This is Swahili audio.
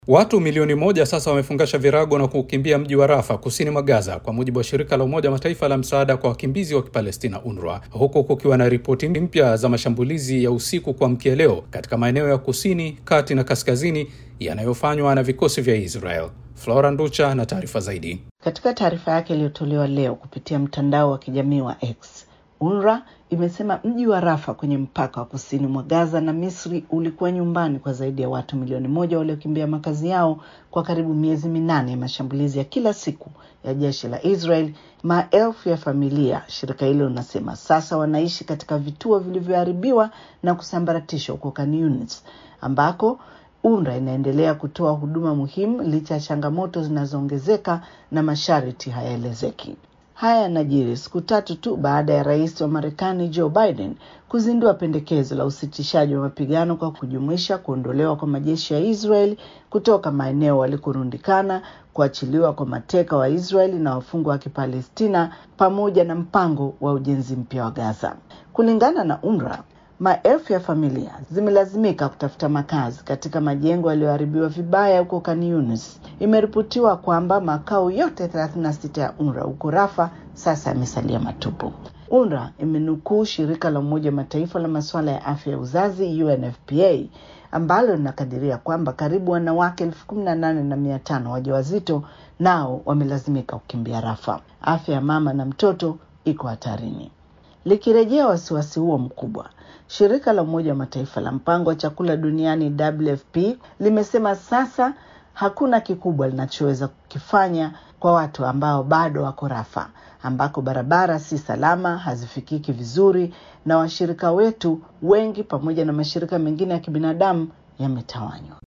Watu milioni moja sasa wamefungasha virago na kuukimbia mji wa Rafa kusini mwa Gaza, kwa mujibu wa shirika la Umoja wa Mataifa la msaada kwa wakimbizi wa Kipalestina, UNRWA, huku kukiwa na ripoti mpya za mashambulizi ya usiku kuamkia leo katika maeneo ya kusini, kati na kaskazini yanayofanywa na vikosi vya Israel. Flora Nducha na taarifa zaidi. Katika taarifa yake iliyotolewa leo kupitia mtandao wa kijamii wa X, UNRWA imesema mji wa Rafa kwenye mpaka wa kusini mwa Gaza na Misri ulikuwa nyumbani kwa zaidi ya watu milioni moja waliokimbia makazi yao kwa karibu miezi minane ya mashambulizi ya kila siku ya jeshi la Israel. Maelfu ya familia, shirika hilo linasema, sasa wanaishi katika vituo vilivyoharibiwa na kusambaratishwa huko Khan Younis ambako UNRWA inaendelea kutoa huduma muhimu licha ya changamoto zinazoongezeka na masharti hayaelezeki. Haya yanajiri siku tatu tu baada ya rais wa Marekani Joe Biden kuzindua pendekezo la usitishaji wa mapigano kwa kujumuisha kuondolewa kwa majeshi ya Israel kutoka maeneo walikorundikana, kuachiliwa kwa mateka wa Israeli na wafungwa wa Kipalestina, pamoja na mpango wa ujenzi mpya wa Gaza. Kulingana na UNRWA, maelfu ya familia zimelazimika kutafuta makazi katika majengo yaliyoharibiwa vibaya huko Khan Younis. Imeripotiwa kwamba makao yote 36 ya UNRWA huko Rafa sasa yamesalia matupu. UNRWA imenukuu shirika la Umoja wa Mataifa la masuala ya afya ya uzazi UNFPA ambalo linakadiria kwamba karibu wanawake elfu kumi na nane na mia tano wajawazito nao wamelazimika kukimbia Rafa. Afya ya mama na mtoto iko hatarini. Likirejea wasiwasi huo mkubwa, shirika la Umoja wa Mataifa la mpango wa chakula duniani WFP limesema sasa hakuna kikubwa linachoweza kukifanya kwa watu ambao bado wako Rafa, ambako barabara si salama, hazifikiki vizuri, na washirika wetu wengi pamoja na mashirika mengine ya kibinadamu yametawanywa.